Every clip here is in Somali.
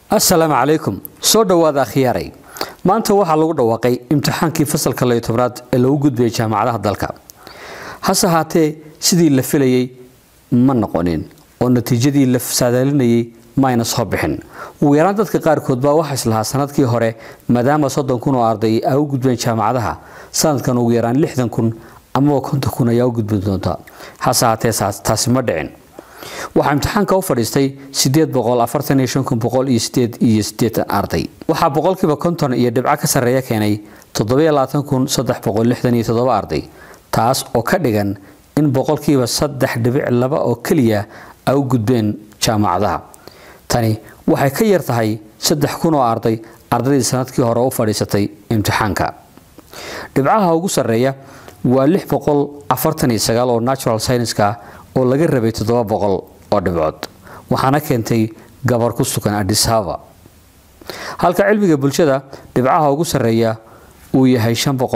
assalaamu calaykum soo dhowaada akhyaaray maanta waxaa lagu dhawaaqay imtixaankii fasalka layo tobnaad ee lagu gudbayay jaamacadaha dalka hase ahaatee sidii la filayey ma noqonin oo natiijadii la saadaalinayay maayna soo bixin ugu yaraan dadka qaarkood baa waxaa islahaa sanadkii hore maadaama soddon kun oo arday ay u gudbeen jaamacadaha sanadkan ugu yaraan lixdan kun amaba konton kun ayaa u gudbi doonta hase ahaatee taasi ma dhicin waxaa imtixaanka u fadhiistay iyo arday waxaa boqolkiiba konton iyo dhibco ka sarreeya keenay arday taas oo ka dhigan in boqolkiiba saddex dhibic laba oo keliya ay u gudbeen jaamacadaha tani waxay ka yar tahay saddex kun oo arday ardaydii sanadkii hore u fadhiisatay imtixaanka dhibcaha ugu sarreeya waa oo natural scienska oo laga rabay oo dhibcood waxaana keentay gabar ku sugan adisaba halka cilmiga bulshada dhibcaha ugu sarreeya uu yahay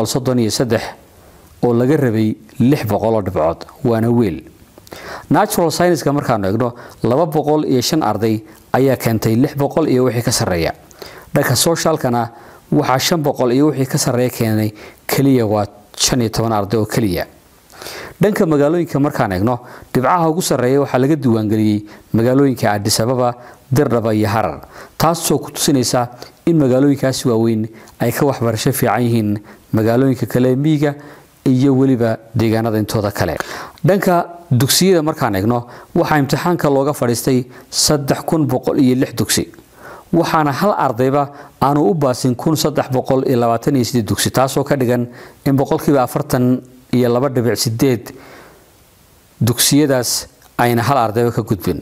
oo laga rabay oo dhibcood waana weel natural scienska markaanu egno arday ayaa keentay iyo wixii ka sarreeya dhanka socialkana waxaa iyo wixii ka sarreeya keenay keliya waa arday oo keliya dhanka magaalooyinka markaan egno dhibcaha ugu sarreeya waxaa laga diiwaangeliyey magaalooyinka adisababa dirdhaba iyo harar taasoo ku tusinaysa in magaalooyinkaasi waaweyn ay ka waxbarasho fiican yihiin magaalooyinka kale miyiga iyo weliba deegaanada intooda kale dhanka dugsiyada markaan egno waxaa imtixaanka looga fadhiistay dugsi waxaana hal ardayba aanu u baasin dugsi taasoo ka dhigan in boqolkiiba afartan iyo laba dhibic sideed dugsiyadaas ayna hal ardayba ka gudbin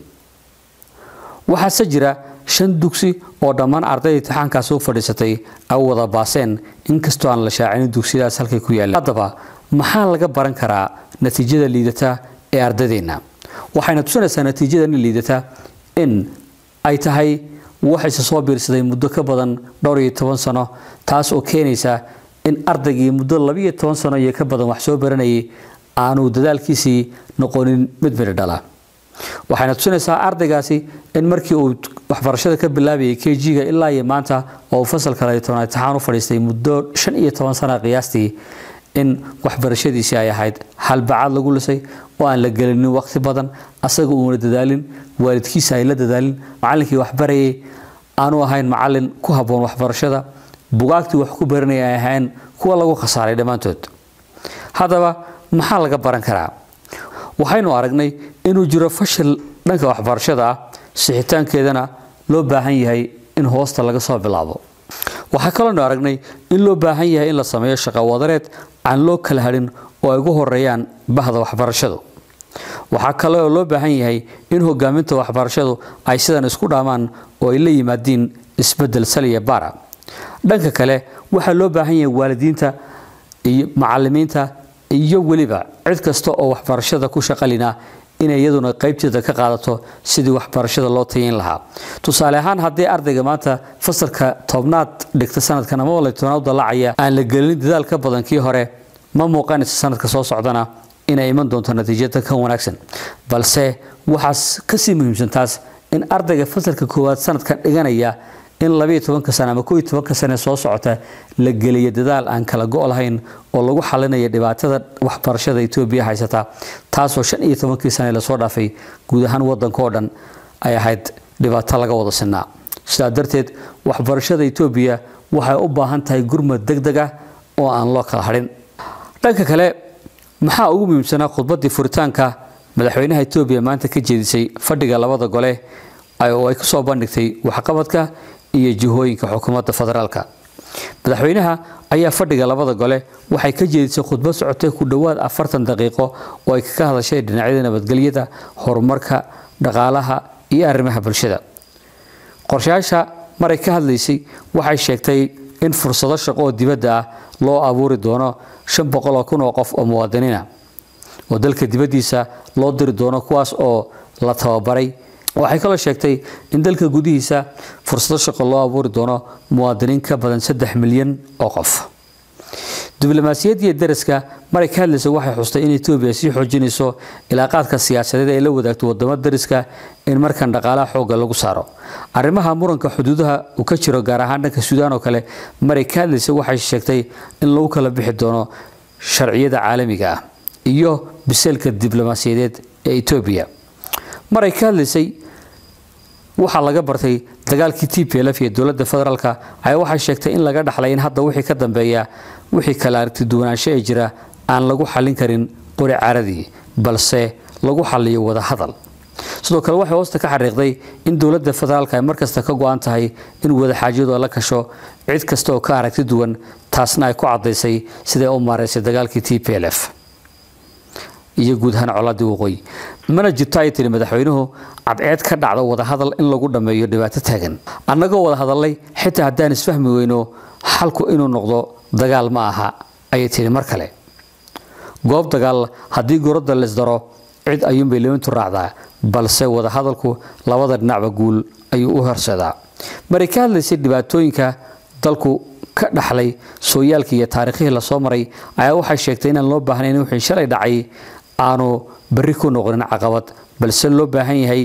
waxaase jira shan dugsi oo dhammaan ardayda imtixaankaasi u fadhiisatay ay wada baaseen inkastoo aan la shaacinin dugsiyadaas halkay ku yaalleen haddaba maxaa laga baran karaa natiijada liidata ee ardadeenna waxayna tusinaysaa natiijadani liidata in ay tahay waxayse soo biirsaday muddo ka badan dhowr iyo toban sano taas oo keenaysa in ardaygii muddo labiiyo toban sano iyo ka badan wax soo baranayay aanu dadaalkiisii noqonin mid midhi dhala waxayna tusinaysaa ardaygaasi in markii uu waxbarashada ka bilaabayay k g-ga ilaa iyo maanta oo uu fasalka layo tobnaad imtixaan u fadhiistay muddo shan iyo toban sana qiyaastii in waxbarashadiisii ay ahayd halbacaad lagu lisay oo aan la gelinin waqti badan asaga uuna dadaalin waalidkiisa ay la dadaalin macallinkii waxbarayay aanu ahayn macallin ku habboon waxbarashada bugaagtii wax ku baranaya ay ahayn kuwa lagu khasaaray dhammaantood haddaba maxaa laga baran karaa waxaynu aragnay inuu jiro fashil dhanka waxbarashada ah sixitaankeedana loo baahan yahay in hoosta laga soo bilaabo waxaa kaloonu aragnay in loo baahan yahay in la sameeyo shaqo wadareed aan loo kala hadhin oo ay ugu horeeyaan bahda waxbarashadu waxaa kale oo loo baahan yahay in hogaaminta waxbarashadu ay sidan isku dhaamaan oo ay la yimaadiin isbedel saliya bara dhanka kale waxaa loo baahan yahay waalidiinta iyo macalimiinta iyo weliba cid kasta oo waxbarashada ku shaqalina inay iyaduna qaybteeda ka qaadato sidii waxbarashada loo tayin lahaa tusaale ahaan haddii ardayga maanta fasalka tobnaad dhigta sanadkan ama wala tobnaad dallacaya aan la gelin dadaal ka badan kii hore ma muuqanaysa sanadka soo socdana inay iman doonto natiijada ka wanaagsan balse waxaas kasii muhiimsan taas in ardayga fasalka koowaad sanadkan dhiganaya in labiiyo tobanka sane ama kooiyo tobanka sane soo socota la geliyo dadaal aan kala go' lahayn oo lagu xalinayo dhibaatada waxbarashada etoobiya haysata taasoo shan iyo tobankii sane lasoo dhaafay guud ahaan wadanka oo dhan ay ahayd dhibaato laga wada sinaa sidaa darteed waxbarashada etoobiya waxay u baahan tahay gurmad deg deg ah oo aan loo kala hadhin dhanka kale maxaa ugu muhiimsanaa khudbaddii furitaanka madaxweynaha etoobiya maanta ka jeedisay fadhiga labada gole oo ay kusoo bandhigtay waxqabadka iyo jihooyinka xukuumadda federaalka madaxweynaha ayaa fadhiga labada gole waxay ka jeedisay khudbad socotay ku dhowaad afartan daqiiqo oo ay kaga hadashay dhinacyada nabadgelyada horumarka dhaqaalaha iyo arrimaha bulshada qorshayaasha maray ka hadlaysay waxay sheegtay in fursado shaqo oo dibadda ah loo abuuri doono shan boqol oo kun oo qof oo muwaadiniina oo dalka dibaddiisa loo diri doono kuwaas oo la tababaray waxay kaloo sheegtay in dalka gudihiisa fursado shaqo loo abuuri doono muwaadiniin ka badan saddex milyan oo qof diblomaasiyaddiiyo daraska maray ka hadlaysa waxay xustay in etoobiya sii xoojinayso ilaaqaadka siyaasadeed ay la wadaagto wadamo dariska in markan dhaqaalaha xoogga lagu saaro arrimaha muranka xuduudaha uu ka jiro gaar ahaan dhanka suudaan oo kale maray ka hadlaysa waxay sheegtay in lagu kala bixi doono sharciyada caalamiga ah iyo biseelka diblomaasiyadeed ee etoobiya maray ka hadlaysay waxaa laga bartay dagaalkii t p lf iyo dowladda federaalka ayaa waxay sheegtay in laga dhaxlay in hadda wixii ka dambeeya wixii kala aragti duwanaansho ee jira aan lagu xallin karin qori caaradii balse lagu xalliyo wada hadal sidoo kale waxay hoosta ka xariiqday in dowladda federaalka ay markasta ka go-an tahay in wadaxaajiyadu la kasho cid kasta oo ka aragti duwan taasna ay ku caddaysay siday u maaraysay dagaalkii t p l f iyo guud ahaan colaadii waqooyi mana jirto ay tiri madaxweynuhu cadceed ka dhacdo wadahadal in lagu dhammeeyo dhibaato taagan annagoo wada hadalnay xitaa haddaan isfahmi weyno xalku inuu noqdo dagaal ma aha ayay tiri mar kale goob dagaal haddii gorodda laysdaro cid ayuunbay limintu raacdaa balse wadahadalku labada dhinacba guul ayuu u horseedaa maray ka hadlaysay dhibaatooyinka dalku ka dhaxlay sooyaalkii iyo taariikhihii lasoo maray ayaa waxay sheegtay inaan loo baahnayn wixii shalay dhacay aanu berri ku noqonin caqabad balse loo baahan yahay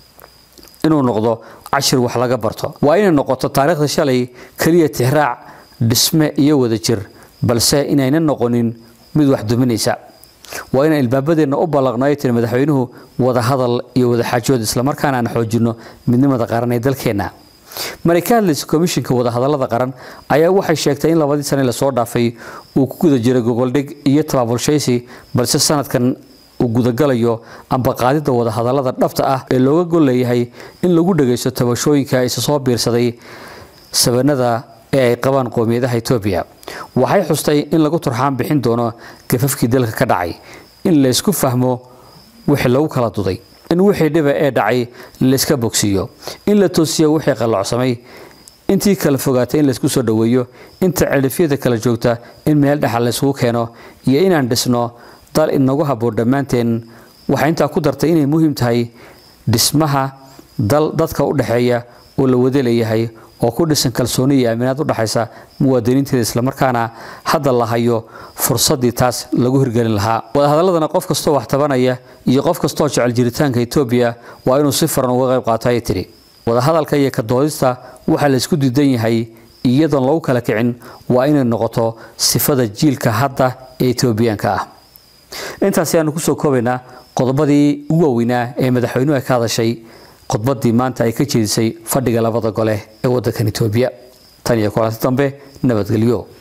inuu noqdo cashir wax laga barto waa inay noqoto taariikhda shalay keliya tixraac dhisme iyo wadajir balse inayna noqonin mid wax duminaysa waa inaan ilbaabadeenna u ballaqnayo tiri madaxweynuhu wada hadal iyo wadaxaajood islamarkaana aan xoojinno midnimada qaran ee dalkeenna maray ka hadlaysa komishinka wadahadallada qaran ayaa waxay sheegtay in labadii sane lasoo dhaafay uu ku guda jiray gogoldhig iyo tabaabulshaysi balse sanadkan uu gudagalayo amba qaadidda wadahadallada dhabta ah ee looga gol leeyahay in lagu dhagaysto tabashooyinka isa soo biirsaday sabanada ee ay qabaan qowmiyadaha etoobiya waxay xustay in lagu turxaan bixin doono gafafkii dalka ka dhacay in laysku fahmo wixii lagu kala duday in wixii dhiba ee dhacay layska bogsiiyo in la toosiyo wixii qallocsamay intii kala fogaatay in laysku soo dhoweeyo inta celifyada kala joogta in meel dhexal layskugu keeno iyo inaan dhisno dal inagu habboon dhammaanteen waxay intaa ku dartay inay muhiim tahay dhismaha dal dadka u dhexeeya oo la wada leeyahay oo ku dhisan kalsooni iyo aaminaad u dhaxaysa muwaadiniinteeda islamarkaana hadda la hayo fursaddii taas lagu hirgelin lahaa wadahadaladana qof kastoo wax tabanaya iyo qof kastoo jecel jiritaanka etoobiya waa inuu si faran uga qayb qaato ayay tidhi wadahadalka iyo ka doodista waxaa laysku diidan yahay iyadoon lagu kala kicin waa inay noqoto sifada jiilka hadda ee etoobiyaanka ah intaasi aanu kusoo koobaynaa qodobadii ugu waaweynaa ee madaxweynuhu ay ka hadashay khudbaddii maanta ay ka jeedisay fadhiga labada gole ee waddankan etoobiya tan iyo kulanti dambe nabadgelyo